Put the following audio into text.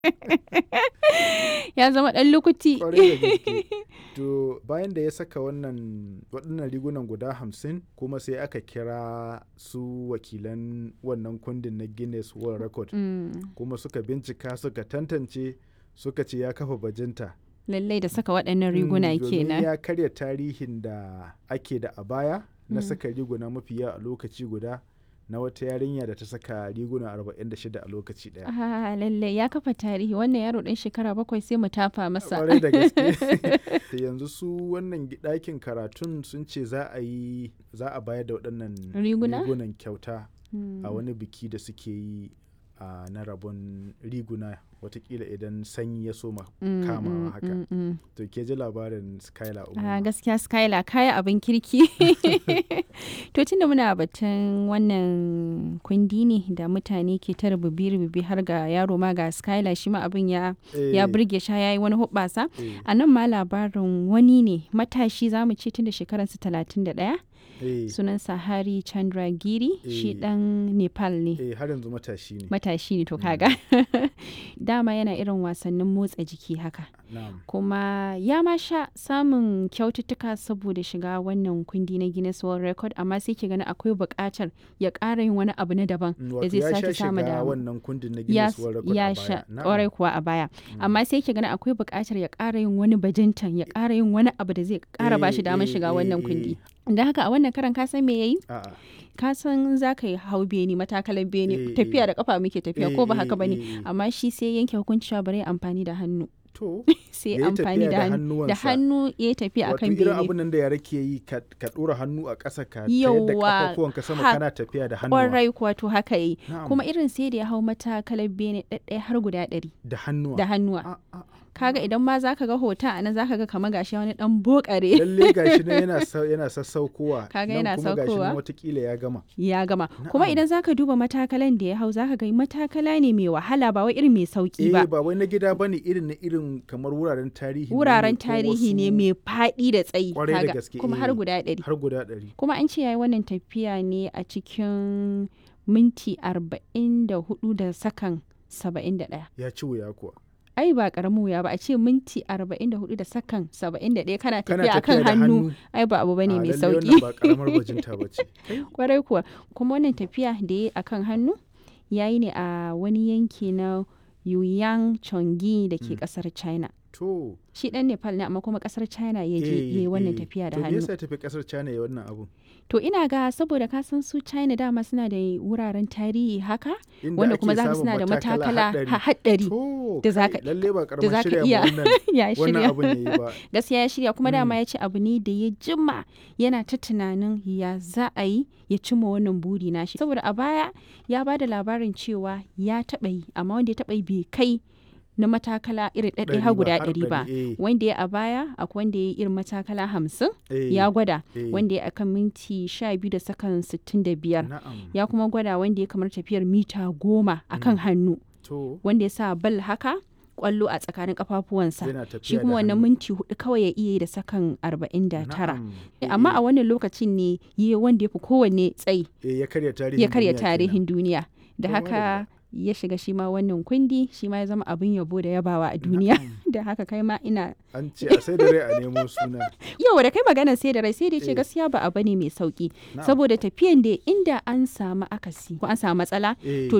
ya zama ɗan lukuti Kwarai da gaske. To bayan da ya saka wannan waɗannan rigunan guda hamsin kuma sai aka kira su wakilan wannan kundin na Guinness World Record Mm, kuma suka bincika suka tantance suka ce ya kafa bajinta. lallai da saka waɗannan riguna Mm, domin kenan ya karya tarihin da ake da a baya na Mm. saka riguna mafi yawa a lokaci guda na wata yarinya da ta saka riguna 46 a lokaci ɗaya. Ah, lallai ya kafa tarihi wannan yaro ɗan shekara bakwai sai mu tafa masa kwarai da gaske Da yanzu su wannan gi- ɗakin karatun sun ce za a yi za a bayar da waɗannan Riguna? rigunan kyauta Mm. a wani biki da suke yi a na rabon riguna watakila idan sanyi ya soma Mm, kamawa mm, haka mm, mm. to ke ji labarin skylar Ah, umar gaskiya skyla kaya abin kirki to tunda muna batun wannan kundi ne da mutane ke ta rububi-rububi har ga yaro ma ga skyla shi ma abin ya ya burge sha ya yi wani hubbasa a nan ma labarin wani ne matashi za mu ce tun da shekararsa 31 sunansa hari chandra giri shi Eh. dan nepal ne har yanzu matashi ne matashi ne to kaga dama yana irin wasannin motsa jiki haka na'am kuma ya ma sha samun kyaututtuka saboda shiga wannan kundi na Guinness World Record amma sai ke gani akwai buƙatar ya ƙara yin wani abu na daban Mm, da wato zai ya sake sha samu shiga da wannan kundin na ya, Guinness World Record ya a sha baya Na'am. ƙwarai kuwa a baya amma sai ke gani akwai buƙatar ya ƙara yin wani bajintan ya ƙara yin wani abu da zai ƙara ba shi Eh, damar eh, shiga eh, wannan eh. kundi da haka a wannan karan ka san me yayi A'a. ka san za ka yi hau beni matakalan beni Eh, tafiya eh. da kafa muke tafiya Eh, ko ba eh, haka bane eh, eh. amma shi sai yanke hukunci cewa bari ya amfani da hannu to sai Ya yi amfani tafiya da da hannu da hannuwansa. hannu ya yi tafiya wato akan irin bene abin nan da yara ke yi ka ka ɗora hannu a ƙasa ka tayar da Yawwa, kafafuwanka sama ha- kana tafiya da hannuwa kwarai kuwa to haka yi Na'am. kuma irin sai da ya hau matakalar bene ɗaɗɗaya har guda ɗari da hannuwa da hannuwa A- a- kaga idan ma zaka ga hoton a nan zaka ga kamar gashi wani dan bokare lalle gashi nan yana sa- yana sassaukowa Kaga nan yana kuma gashi saukowa. nan watakila ya gama ya gama kuma Na'am. idan zaka duba matakalan da ya hau zaka ga matakala ne mai wahala ba wai irin mai sauki eh ba ba wai na gida bane irin na irin kamar wuraren tarihi ne wuraren ko tarihi ne wasu- mai faɗi da tsayi Kwarai da kaga, gaske, kuma har eh. guda ɗari har guda ɗari kuma an ce yayi wannan tafiya ne a cikin minti arba'in da hudu da sakan saba'in da ɗaya ya ci wuya kuwa ai ba karamin wuya ba a ce minti 44 da sakan 71 kana kana tafiya akan tafiya da hannu hannu ai ba abu bane a, mai lalle sauki wannan ba karamar bajinta bace kwarai kuwa kuma wannan tafiya da ya akan hannu yayi ne a wani yanki na Yuyang Chongi da ke kasar China to shi dan Nepal ne amma kuma kasar China ya je eh, yayi wannan eh. tafiya da to me hannu yasa ya tafi kasar China ya wannan abu to ina ga saboda ka san su China dama suna da wuraren tarihi haka Inda wanda ake kuma zaka samun suna da matakala haɗari. ha- haɗari to da kai, zaka- lalle ba da karamar zaka shirya iya ma wannan ya wannan shirya abun yayi ba gaskiya ya shirya kuma dama Mm. ya ce abu ne da ya jima yana ta tunanin ya za a yi ya cimma wannan buri nashi saboda a baya ya ba da labarin cewa ya taɓa yi amma wanda ya taɓa yi bai kai na matakala irin ɗaɗɗaya har Ɗari ba, guda har ɗari ba ɗari, eh. wanda ya a baya akwai wanda ya yi irin matakala hamsin Eh, ya gwada eh. wanda ya akan minti sha biyu da sakan sittin da biyar na'am ya kuma gwada wanda ya kamar tafiyar mita goma akan hannu to wanda ya sa bal haka kwallo a tsakanin kafafuwansa yana tafiya shi da kuma wannan hannu. minti hudu kawai ya iya yi da sakan arba'in da tara Na'am. amma Eh, a wannan lokacin ne yi wanda ya fi kowanne tsayi eh, ya karya tarihin ya karya duniya kenan. tarihin duniya da To, haka ya shiga shi ma wannan kundi shi ma ya zama abin yabo da yabawa a duniya da haka kai ma ina an ce a sai da rai a nemo suna yau da kai magana sai da rai sai da ce Eh. gaskiya ba abu ne mai sauki Na'am. saboda tafiyan da inda an samu akasi ko an samu matsala Eh. to